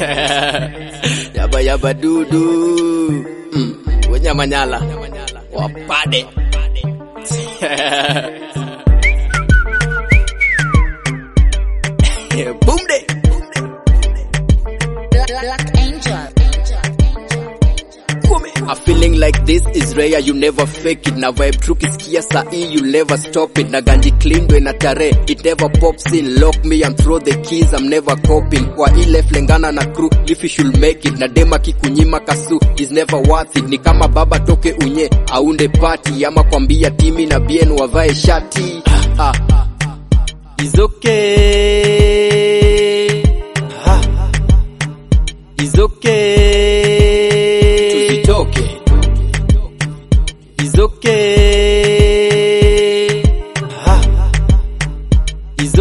yaba yaba dudu mm. wenyamanyala wapade bumde Black Angel. A feeling like this is rare, you never fake it. Na vibe true kisikia saa hii, you never stop it. Na ganji clean ndo ina tare, it never pops in. Lock me and throw the keys, I'm never coping. Kwa ile flengana na crew, if you should make it. Na dema kikunyima kasu, is never worth it. Ni kama baba toke unye, aunde party. Ama kwambia timi na bien wavae shati. Ah, ah. It's okay. Ah. It's okay. Tusitoke. It's okay. Ah. It's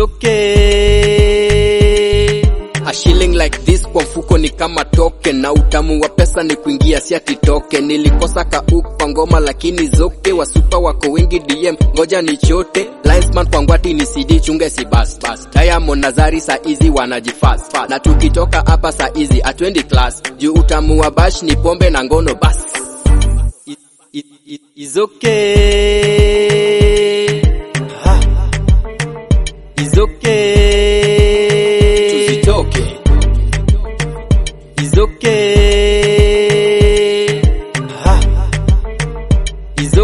okay. A shilling like this kwa mfuko ni kama token na utamu wa pesa ni kuingia si ati token. Nilikosa kauk kwa ngoma lakini zoke wasupa wako wengi DM ngoja ni chote linesman kwa ngwati ni CD chunge si bas bas Diamond na Zari saa hizi wanajifast fast. na tukitoka hapa saa hizi atwendi class juu utamu wa bash ni pombe na ngono bas it, it, it, it's okay. Ah. It's okay. Tusitoke. It's okay. Ah. It's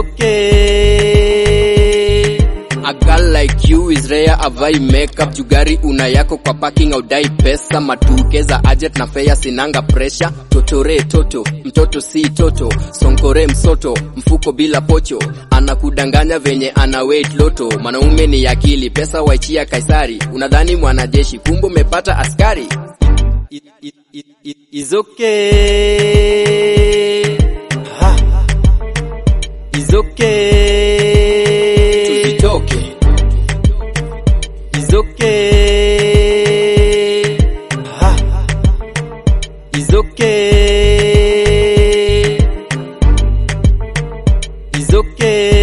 okay. A girl like you is rare, avai makeup jugari una yako kwa parking au dai pesa matukeza ajet na fea sinanga pressure totore toto mtoto si toto sonkore msoto mfuko bila pocho anakudanganya venye ana weight loto mwanaume ni akili pesa waichia kaisari unadhani mwanajeshi kumbe umepata askari it, it, it, it, is okay. Ah. Is okay. Tusitoke. Is okay. Ah. Is okay. Is okay.